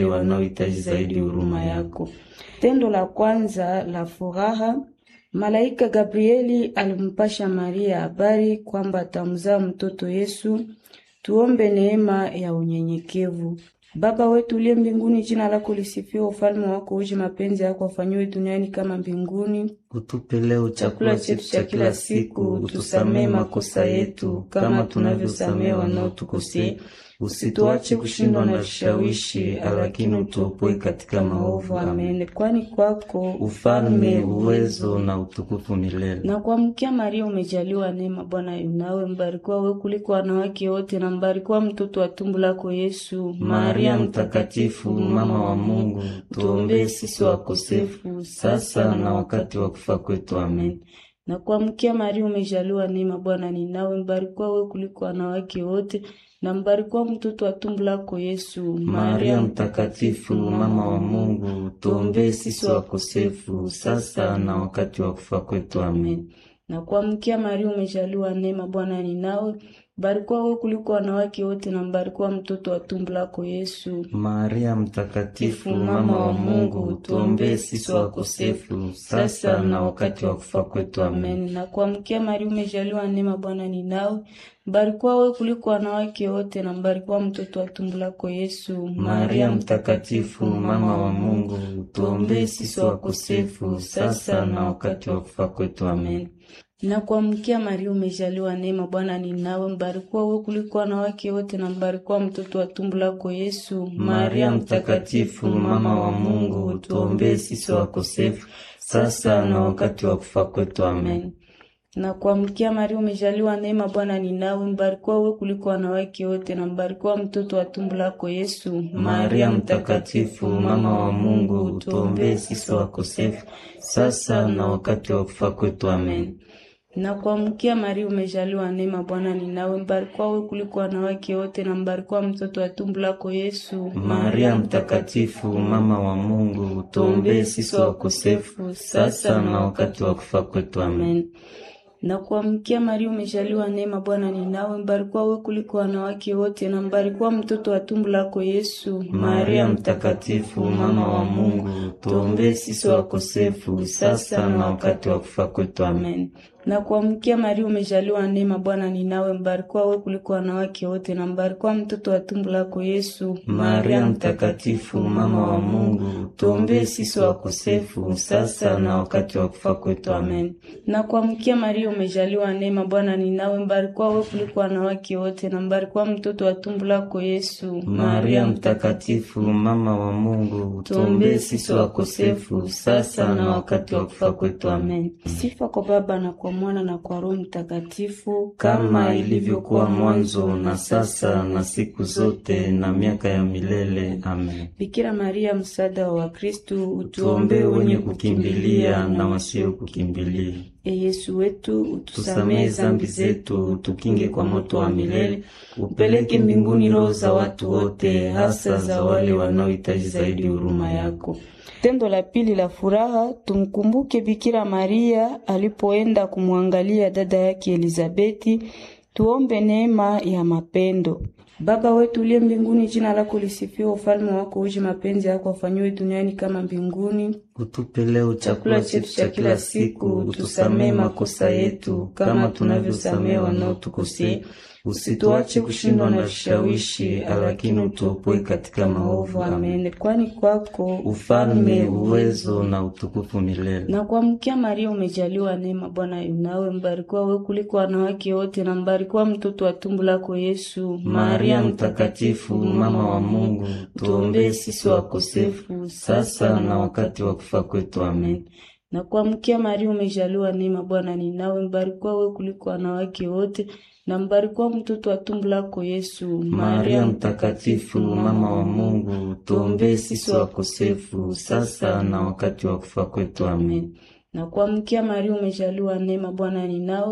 wanaohitaji zaidi huruma yako. Tendo la kwanza la furaha, malaika Gabrieli alimpasha Maria habari kwamba atamzaa mtoto Yesu. Tuombe neema ya unyenyekevu. Baba wetu uliye mbinguni, jina lako lisifiwe, ufalme wako uje, mapenzi yako afanyiwe duniani kama mbinguni. Utupe leo chakula chetu cha kila siku, utusamee makosa yetu kama tunavyosamea wanaotukosea, usituache kushindwa na vishawishi, lakini utuopoe katika maovu. Amen. Amen. Kwani kwako Ufalme, uwezo na utukufu milele. na kuamkia Maria umejaliwa neema, Bwana yu nawe, mbarikiwa wewe kuliko wanawake wote, na mbarikiwa mtoto wa tumbo lako Yesu. Maria Mtakatifu, mama wa Mungu, tuombee sisi wakosefu sasa na wakati wa kufa kwetu. Amen. na kuamkia Maria umejaliwa neema, Bwana ni nawe, mbarikiwa wewe kuliko wanawake wote, na mbarikiwa mtoto wa tumbo lako Yesu. Maria Mtakatifu, mama wa Mungu, tuombee sisi wakosefu sasa na wakati wa kufa kwetu. Amen. na kuamkia Maria umejaliwa neema, Bwana ni nawe, mbarikiwa wewe kuliko wanawake wote, na mbarikiwa mtoto wa tumbo lako Yesu. Maria Mtakatifu, mama wa Mungu, tuombee sisi wakosefu sasa na wakati wa kufa kwetu. Amen. Amen. Na kuamkia Maria umejaliwa neema, Bwana ni nawe, mbarikiwa wewe kuliko wanawake wote, na mbarikiwa mtoto wa tumbo lako Yesu. Maria Mtakatifu, mama wa Mungu, tuombee sisi wakosefu sasa na wakati wa kufa kwetu. Amen. Na kuamkia Maria umejaliwa neema, Bwana ni nawe, mbarikiwa wewe kuliko wanawake wote, na mbarikiwa mtoto wa tumbo lako Yesu. Maria Mtakatifu, mama wa Mungu, tuombee sisi wakosefu sasa na wakati wa kufa kwetu. Amen. na kuamkia Maria umejaliwa neema, Bwana ni nawe, mbarikiwa wewe kuliko wanawake wote, na mbarikiwa mtoto wa tumbo lako Yesu. Maria Mtakatifu, mama wa Mungu, tuombee sisi wakosefu sasa na wakati wa kufa kwetu. Amen. na kuamkia Maria umejaliwa neema, Bwana ni nawe, mbarikiwa wewe kuliko wanawake wote, na mbarikiwa mtoto wa tumbo lako Yesu. Maria Mtakatifu, mama wa Mungu, tuombee sisi wakosefu sasa na wakati wa kufa kwetu. Amen. Amen. Na kuamkia Maria umejaliwa neema, Bwana ni nawe, mbarikiwa wewe kuliko wanawake wote, na mbarikiwa mtoto wa tumbo lako Yesu. Maria Mtakatifu, mama wa Mungu, tuombee sisi wakosefu sasa na wakati wa kufa kwetu. Amen. Amen. Na kuamkia Maria umejaliwa neema, Bwana ni nawe, mbarikiwa wewe kuliko wanawake wote, na mbarikiwa mtoto wa tumbo lako Yesu. Maria Mtakatifu, mama wa Mungu, tuombee sisi wakosefu sasa na wakati wa kufa kwetu. Amen. Na kuamkia Maria umejaliwa neema, Bwana ni nawe, mbarikiwa wewe kuliko wanawake wote, na mbarikiwa mtoto wa tumbo lako Yesu. Maria Mtakatifu, mama wa Mungu, tuombee sisi wakosefu sasa na wakati wa kufa kwetu. Amen. Sifa kwa Baba na kwa Mwana na kwa Roho Mtakatifu, kama ilivyokuwa mwanzo na sasa na siku zote na miaka ya milele. Amen. Bikira Maria, msaada wa Wakristu, Tuombee wenye kukimbilia na wasio kukimbilia. E Yesu wetu, utusamehe Tusamehe zambi zetu, tukinge kwa moto wa milele, upeleke mbinguni roho za watu wote, hasa za wale wanaohitaji zaidi huruma yako. Tendo la pili la furaha, tumkumbuke Bikira Maria alipoenda kumwangalia dada yake Elizabeti. Tuombe neema ya mapendo. Baba wetu uliye mbinguni, jina lako lisifiwe, ufalme wako uje, mapenzi yako afanyiwe duniani kama mbinguni. Utupe leo chakula chetu cha kila siku, utusamehe makosa yetu kama tunavyosamehe wanaotukosea, usituache kushindwa na vishawishi, lakini utuopoe katika maovu. Amen. Amen. Kwani kwako Ufalme, uwezo na utukufu milele. na kuamkia Maria umejaliwa neema, Bwana yu nawe, mbarikiwa wewe kuliko wanawake wote, na mbarikiwa mtoto wa tumbo lako Yesu. Maria Mtakatifu, mama wa Mungu, tuombee sisi wakosefu sasa na wakati wa kufa kwetu. Amen. na kuamkia Maria umejaliwa neema, Bwana ni nawe, mbarikiwa wewe kuliko wanawake wote, na mbarikiwa mtoto wa tumbo lako Yesu. Maria Mtakatifu, mama wa Mungu, tuombee sisi wakosefu sasa na wakati wa kufa kwetu. Amen. na kuamkia Maria umejaliwa neema, Bwana ni nawe,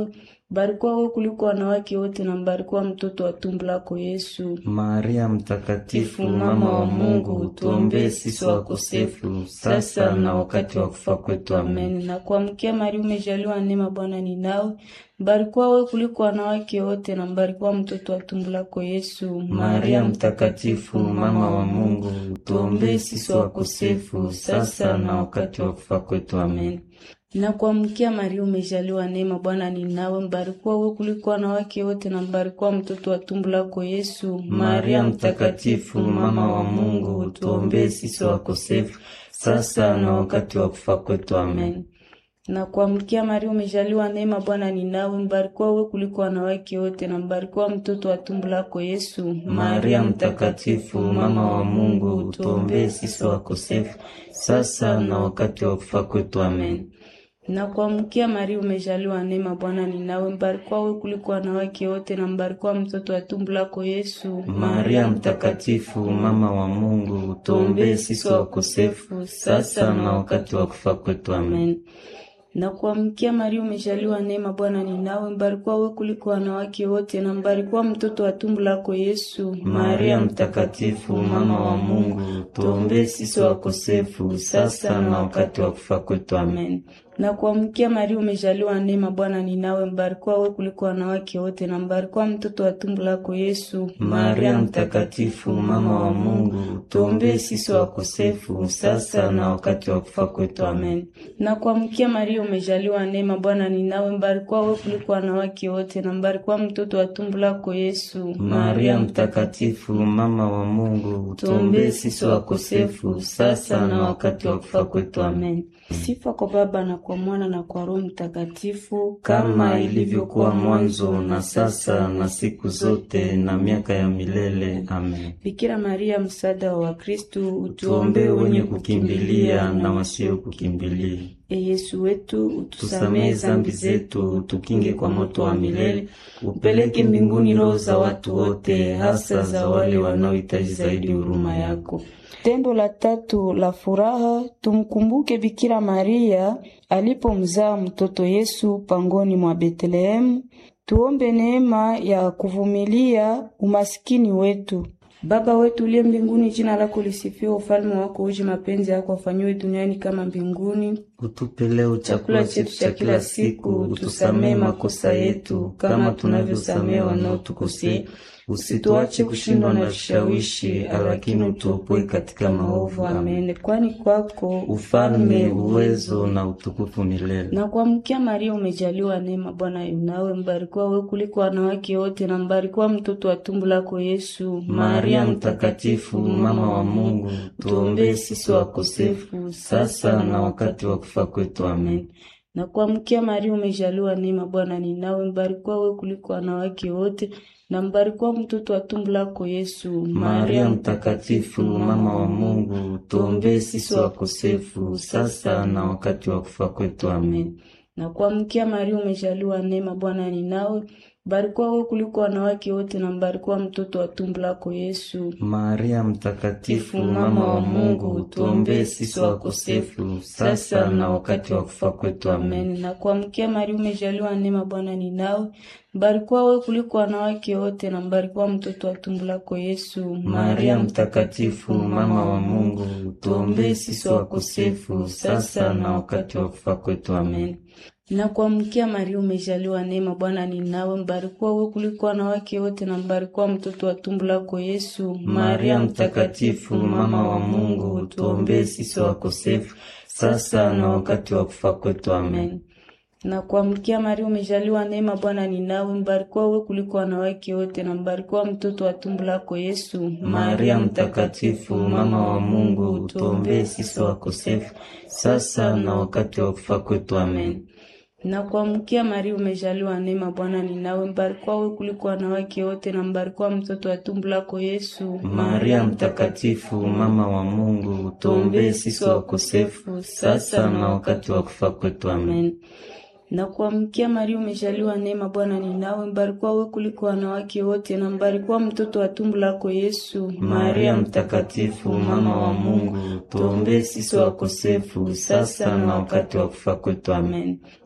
Mbarikiwa wewe kuliko wanawake wote na mbarikiwa mtoto wa tumbo lako Yesu. Maria Mtakatifu, mama wa Mungu, tuombee sisi wakosefu sasa na wakati wa kufa kwetu. Amen. Na kuamkia Maria, umejaliwa neema, Bwana ni nawe. Mbarikiwa wewe kuliko wanawake wote na mbarikiwa mtoto wa tumbo lako Yesu. Maria Mtakatifu, mama wa Mungu, tuombee sisi wakosefu sasa na wakati wa kufa kwetu. Amen. Na kuamkia Maria, umejaliwa neema, Bwana ni nawe. Mbarikiwa wewe kuliko wanawake wote na mbarikiwa mtoto wa tumbo lako Yesu. Maria Mtakatifu, mama wa Mungu, tuombee sisi wakosefu sasa na wakati wa kufa kwetu. Amen. Na kuamkia Maria, umejaliwa neema, Bwana ni nawe. Mbarikiwa wewe kuliko wanawake wote na mbarikiwa mtoto wa tumbo lako Yesu. Maria Mtakatifu, mama wa Mungu, tuombee sisi wakosefu sasa na wakati wa kufa kwetu. Amen. Na kuamkia Maria, umejaliwa neema, Bwana ni nawe. Mbarikiwa wewe kuliko wanawake wote na mbarikiwa mtoto wa tumbo lako Yesu. Maria Mtakatifu, mama wa Mungu, tuombee sisi wakosefu sasa na wakati wa kufa kwetu. Amen. Na kuamkia Maria, umejaliwa neema, Bwana ni nawe. Mbarikiwa wewe kuliko wanawake wote na mbarikiwa mtoto wa tumbo lako Yesu. Maria Mtakatifu, mama wa Mungu, tuombee sisi wakosefu sasa na wakati wa kufa kwetu. Amen. Na kuamkia Maria, umejaliwa neema, Bwana ni nawe. Mbarikiwa wewe kuliko wanawake wote na mbarikiwa mtoto wa tumbo lako Yesu. Maria Mtakatifu, mama wa Mungu, tuombee sisi wakosefu sasa na wakati wa kufa kwetu. Amen. Na kuamkia Maria, umejaliwa neema, Bwana ni nawe. Mbarikiwa wewe kuliko wanawake wote na mbarikiwa mtoto wa tumbo lako Yesu. Maria Mtakatifu, mama wa Mungu, tuombee sisi wakosefu sasa na wakati wa kufa kwetu. Amen. Sifa kwa Baba na kwa Mwana na kwa Roho Mtakatifu, kama ilivyokuwa mwanzo na sasa na siku zote na miaka ya milele. Amen. Bikira Maria, msaada wa Wakristu, Tuombee wenye kukimbilia na wasio kukimbilia. E Yesu wetu, utusamehe Tusamehe zambi zetu, tukinge kwa moto wa milele, upeleke mbinguni roho za watu wote, hasa za wale wanaohitaji zaidi huruma yako. Tendo la tatu la furaha, tumkumbuke Bikira Maria alipomzaa mtoto Yesu pangoni mwa Betlehemu. Tuombe neema ya kuvumilia umasikini wetu. Baba wetu uliye mbinguni, jina lako lisifiwe, ufalme wako uje, mapenzi yako afanyiwe duniani kama mbinguni. Utupe leo chakula chetu cha kila siku, utusamehe makosa yetu kama tunavyosamehe wanaotukosea, usituache kushindwa na vishawishi, lakini utuopoe katika maovu. Amen. Amen. Kwani kwako Ufalme, uwezo na utukufu milele. na kuamkia Maria, umejaliwa neema, Bwana yu nawe. Mbarikiwa wewe kuliko wanawake wote na mbarikiwa mtoto wa tumbo lako Yesu. Maria Mtakatifu, mama wa Mungu, tuombee sisi wakosefu sasa na wakati wa kufa kwetu. Amen. na kuamkia Maria, umejaliwa neema, Bwana ni nawe. Mbarikiwa wewe kuliko wanawake wote na mbarikiwa mtoto wa tumbo lako Yesu. Maria Mtakatifu, mama wa Mungu, tuombee sisi wakosefu sasa na wakati wa kufa kwetu. Amen. na kuamkia Maria, umejaliwa neema, Bwana ni nawe. Mbarikiwa wewe kuliko wanawake wote na mbarikiwa mtoto wa tumbo lako Yesu. Maria Mtakatifu, mama wa Mungu, tuombee sisi wakosefu sasa na wakati wa kufa kwetu. Amen. Amen. Na kuamkia Maria, umejaliwa neema, Bwana ni nawe. Mbarikiwa wewe kuliko wanawake wote na mbarikiwa mtoto wa tumbo lako Yesu. Maria Mtakatifu, mama wa Mungu, tuombee sisi wakosefu sasa na wakati wa kufa kwetu. Amen. Na kuamkia Maria, umejaliwa neema, Bwana ni nawe. Mbarikiwa wewe kuliko wanawake wote na mbarikiwa mtoto wa tumbo lako Yesu. Maria Mtakatifu, mama wa Mungu, tuombee sisi wakosefu sasa na wakati wa kufa kwetu. Amen. na kuamkia Maria, umejaliwa neema, Bwana ni nawe. Mbarikiwa wewe kuliko wanawake wote na mbarikiwa mtoto wa tumbo lako Yesu. Maria Mtakatifu, mama wa Mungu, tuombee sisi wakosefu sasa na wakati wa kufa kwetu. Amen. na kuamkia Maria, umejaliwa neema, Bwana ni nawe. Mbarikiwa wewe kuliko wanawake wote na mbarikiwa mtoto wa tumbo lako Yesu. Maria Mtakatifu, mama wa Mungu, tuombee sisi wakosefu sasa na wakati wa kufa kwetu. Amen. na kuamkia Maria, umejaliwa neema, Bwana ni nawe. Mbarikiwa wewe kuliko wanawake wote na mbarikiwa mtoto wa tumbo lako Yesu. Maria Mtakatifu, mama wa Mungu, tuombee sisi wakosefu sasa na wakati wa kufa kwetu. Amen.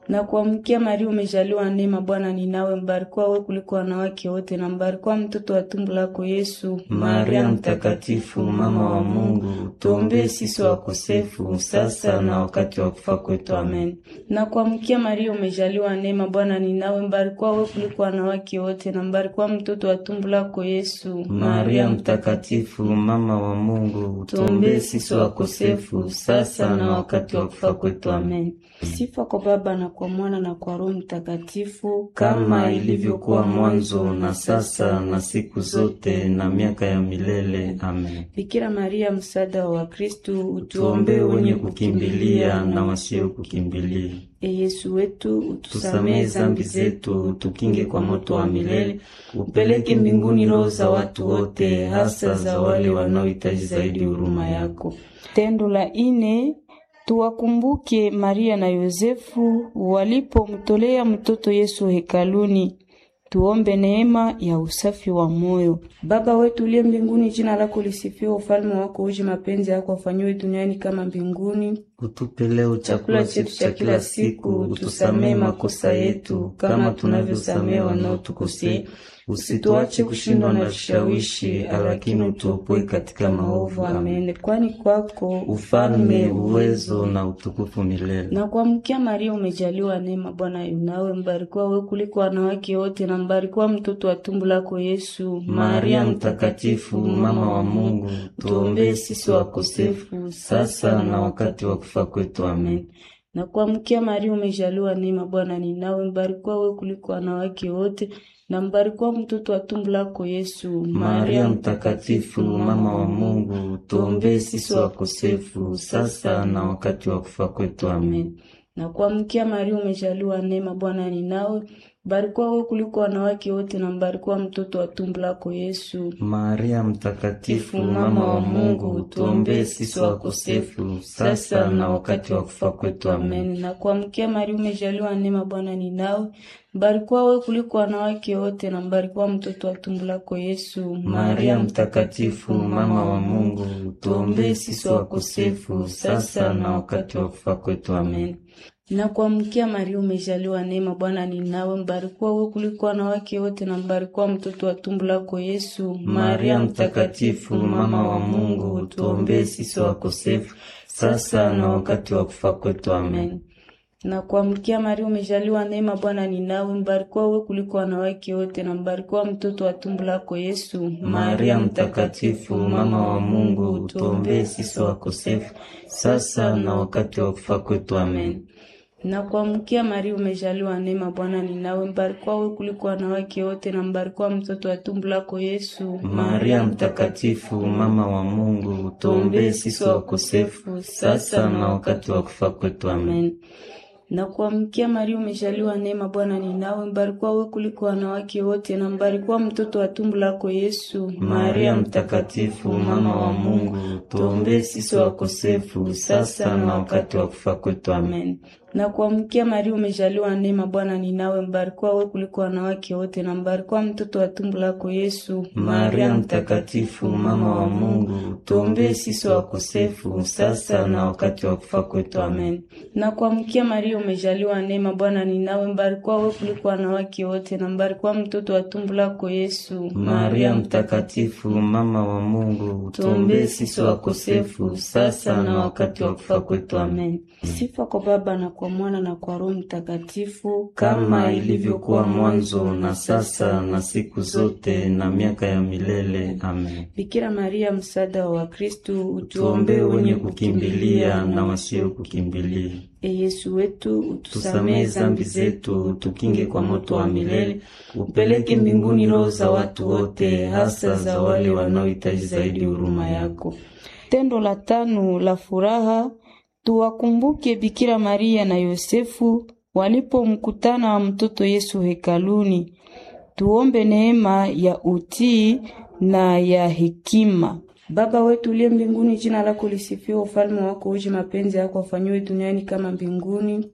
Na kuamkia Maria, umejaliwa neema, Bwana ni nawe, mbarikiwa wewe kuliko wanawake wote, na mbarikiwa mtoto wa tumbo lako Yesu. Maria Mtakatifu, mama wa Mungu, tuombee sisi wakosefu sasa na wakati wa kufa kwetu. Amen. Na kuamkia Maria, umejaliwa neema, Bwana ni nawe, mbarikiwa wewe kuliko wanawake wote, na mbarikiwa mtoto wa tumbo lako Yesu. Maria Mtakatifu, mama wa Mungu, tuombee sisi wakosefu sasa na wakati wa kufa kwetu. Amen. Sifa kwa Baba na kwa Mwana na kwa Roho Mtakatifu, kama ilivyokuwa mwanzo na sasa na siku zote na miaka ya milele. Amen. Bikira Maria, msaada wa Wakristu, Tuombee wenye kukimbilia na wasio kukimbilia. E Yesu wetu, Tusamehe utusamehe zambi zetu, tukinge kwa moto wa milele, upeleke mbinguni roho za watu wote, hasa za wale wanaohitaji zaidi huruma yako. Tendo la ine, tuwakumbuke Maria na Yosefu walipomtolea mtoto Yesu hekaluni. Tuombe neema ya usafi wa moyo. Baba wetu uliye mbinguni, jina lako lisifiwe, ufalme wako uje, mapenzi yako afanyiwe duniani kama mbinguni. Utupe leo chakula chetu cha kila siku, utusamehe makosa yetu kama tunavyosamehe wanaotukosea, usituache kushindwa na vishawishi, lakini utuopoe katika maovu. Amen. Amen. Kwani kwako Ufalme, uwezo na utukufu milele. na kuamkia Maria, umejaliwa neema, Bwana yu nawe, mbarikiwa wewe kuliko wanawake wote, na mbarikiwa mtoto wa tumbo lako Yesu. Maria Mtakatifu, mama wa Mungu, tuombee sisi wakosefu sasa na wakati wa kufa kwetu. Amen. na kuamkia Maria, umejaliwa neema, Bwana ni nawe, mbarikiwa wewe kuliko wanawake wote, na mbarikiwa mtoto wa tumbo lako Yesu. Maria Mtakatifu, mama wa Mungu, tuombee sisi wakosefu sasa na wakati wa kufa kwetu. Amen. na kuamkia Maria, umejaliwa neema, Bwana ni nawe, mbarikiwa wewe kuliko wanawake wote, na mbarikiwa mtoto wa tumbo lako Yesu. Maria Mtakatifu, mama wa Mungu, tuombee sisi wakosefu sasa na wakati wa kufa kwetu. Amen. Amen. Na kuamkia Maria, umejaliwa neema, Bwana ni nawe, mbarikiwa wewe kuliko wanawake wote, na mbarikiwa mtoto wa tumbo lako Yesu. Maria Mtakatifu, mama wa Mungu, tuombee sisi wakosefu sasa na wakati wa kufa kwetu. Amen. Na kuamkia Maria, umejaliwa neema, Bwana ni nawe, mbarikiwa wewe kuliko wanawake wote, na mbarikiwa mtoto wa tumbo lako Yesu. Maria Mtakatifu, mama wa Mungu, tuombee sisi wakosefu sasa na wakati wa kufa kwetu. Amen. na kuamkia Maria, umejaliwa neema, Bwana ni nawe, mbarikiwa wewe kuliko wanawake wote, na mbarikiwa mtoto wa tumbo lako Yesu. Maria Mtakatifu, mama wa Mungu, tuombee sisi wakosefu sasa na wakati wa kufa kwetu. Amen. na kuamkia Maria, umejaliwa neema, Bwana ni nawe, mbarikiwa wewe kuliko wanawake wote, na mbarikiwa mtoto wa tumbo lako Yesu. Maria Mtakatifu, mama wa Mungu, tuombee sisi wakosefu sasa na wakati wa kufa kwetu. Amen. Amen. Na kuamkia Maria, umejaliwa neema, Bwana ni nawe, mbarikiwa wewe kuliko wanawake wote, na mbarikiwa mtoto wa tumbo lako Yesu. Maria Mtakatifu, mama wa Mungu, tuombee sisi wakosefu sasa na wakati wa kufa kwetu. Amen. Amen. Na kuamkia Maria, umejaliwa neema, Bwana ni nawe, mbarikiwa wewe kuliko wanawake wote, na mbarikiwa mtoto wa tumbo lako Yesu. Maria Mtakatifu, mama wa Mungu, tuombee sisi wakosefu sasa na wakati wa kufa kwetu. Amen. Na kuamkia Maria, umejaliwa neema, Bwana ni nawe, mbarikiwa wewe kuliko wanawake wote, na mbarikiwa mtoto wa tumbo lako Yesu. Maria Mtakatifu, mama wa Mungu, tuombee sisi wakosefu sasa na wakati wa kufa kwetu. Amen. Sifa kwa Baba na kwa Mwana na kwa Roho Mtakatifu, kama ilivyokuwa mwanzo na sasa na siku zote na miaka ya milele. Amen. Bikira Maria, msaada wa Wakristu, Tuombee wenye kukimbilia na wasio kukimbilia. E Yesu wetu, Tusamehe utusamehe zambi zetu, tukinge kwa moto wa milele, upeleke mbinguni roho za watu wote, hasa za wale wanaohitaji zaidi huruma yako. Tendo la tano la furaha, tuwakumbuke Bikira Maria na Yosefu walipomkutana wa mtoto Yesu hekaluni. Tuombe neema ya utii na ya hekima. Baba wetu uliye mbinguni, jina lako lisifiwe, ufalme wako uje, mapenzi yako afanyiwe duniani kama mbinguni.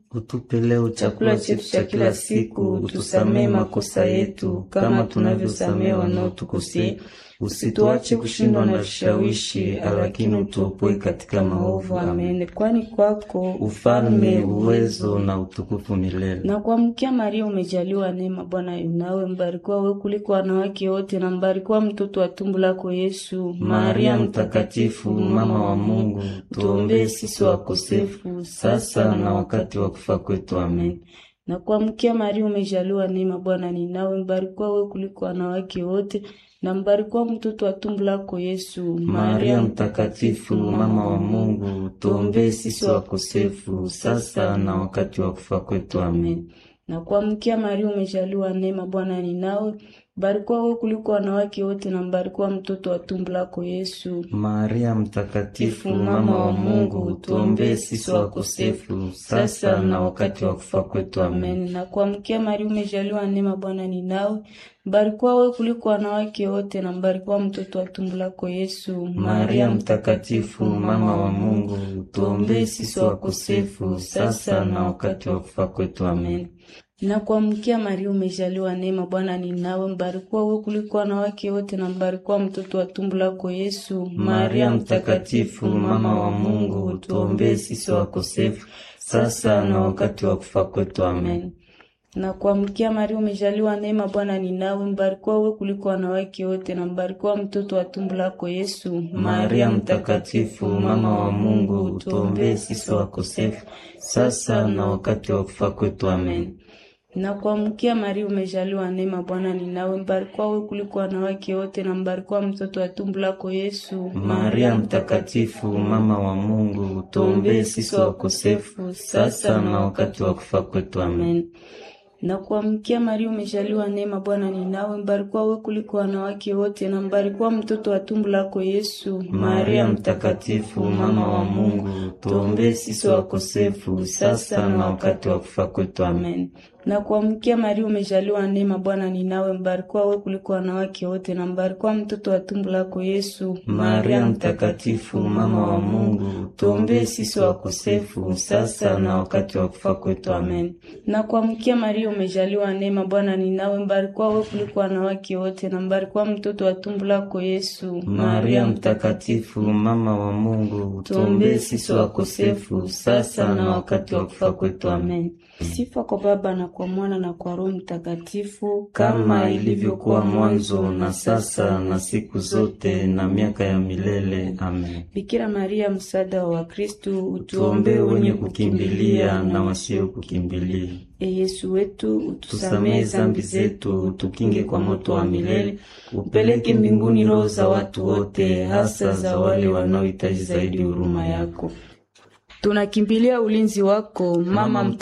Utupe leo chakula chetu cha kila siku, utusamehe makosa yetu kama tunavyosamehe wanaotukosea, usituache kushindwa na vishawishi, lakini utuopoe katika maovu. Amen. Amen. Kwani kwako Ufalme, uwezo na utukufu milele. na kuamkia Maria umejaliwa neema, Bwana yu nawe, mbarikiwa wewe kuliko wanawake wote, na mbarikiwa mtoto wa tumbo lako Yesu. Maria Mtakatifu, mama wa Mungu, tuombee sisi wakosefu sasa na wakati wa kufa kwetu. Amen. na kuamkia Maria umejaliwa neema, Bwana ni nawe, mbarikiwa wewe kuliko wanawake wote, na mbarikiwa mtoto wa tumbo lako Yesu. Maria Mtakatifu, mama wa Mungu, tuombee sisi wakosefu sasa na wakati wa kufa kwetu. Amen. na kuamkia Maria umejaliwa neema, Bwana ni nawe, mbarikiwa wewe kuliko wanawake wote, na mbarikiwa mtoto wa tumbo lako Yesu. Maria Mtakatifu, mama wa Mungu, tuombee sisi wakosefu sasa na wakati wa kufa kwetu. Amen. Amen. Na kuamkia Maria umejaliwa neema, Bwana ni nawe, mbarikiwa wewe kuliko wanawake wote, na mbarikiwa mtoto wa tumbo lako Yesu. Maria Mtakatifu, mama wa Mungu, tuombee sisi wakosefu sasa na wakati wa kufa kwetu. Amen. Na kuamkia Maria umejaliwa neema, Bwana ni nawe, mbarikiwa wewe kuliko wanawake wote, na mbarikiwa mtoto wa tumbo lako Yesu. Maria Mtakatifu, mama wa Mungu, tuombee sisi wakosefu sasa na wakati wa kufa kwetu. Amen. na kuamkia Maria umejaliwa neema, Bwana ni nawe, mbarikiwa wewe kuliko wanawake wote, na mbarikiwa mtoto wa tumbo lako Yesu. Maria Mtakatifu, mama wa Mungu, tuombee sisi wakosefu sasa na wakati wa kufa kwetu. Amen. na kuamkia Maria umejaliwa neema, Bwana ni nawe, mbarikiwa wewe kuliko wanawake wote, na mbarikiwa mtoto wa tumbo lako Yesu. Maria Mtakatifu, mama wa Mungu, tuombee sisi wakosefu sasa na wakati wa kufa kwetu. Amen. Amen. Na kuamkia Maria umejaliwa neema, Bwana ni nawe, mbarikiwa wewe kuliko wanawake wote, na mbarikiwa mtoto wa tumbo lako Yesu. Maria Mtakatifu, mama wa Mungu, tuombee sisi wakosefu sasa na wakati wa kufa kwetu. Amen. Amen. Na kuamkia Maria umejaliwa neema, Bwana ni nawe, mbarikiwa wewe kuliko wanawake wote, na mbarikiwa mtoto wa tumbo lako Yesu. Maria Mtakatifu, mama wa Mungu, tuombee sisi wakosefu sasa na wakati wa kufa kwetu. Amen. Na kuamkia Maria umejaliwa neema, Bwana ni nawe, mbarikiwa wewe kuliko wanawake wote, na mbarikiwa mtoto wa tumbo lako Yesu. Maria Mtakatifu, mama wa Mungu, tuombee sisi wakosefu sasa na wakati wa kufa kwetu. Amen. Sifa kwa Baba na kwa Mwana na kwa Roho Mtakatifu, kama ilivyokuwa mwanzo na sasa na siku zote na miaka ya milele. Amen. Bikira Maria, msaada wa Wakristu, Tuombee wenye kukimbilia na wasio kukimbilia. E Yesu wetu, utusamehe Tusamehe zambi zetu, tukinge kwa moto wa milele, upeleke mbinguni roho za watu wote, hasa za wale wanaohitaji zaidi huruma yako. Tunakimbilia ulinzi wako, Mama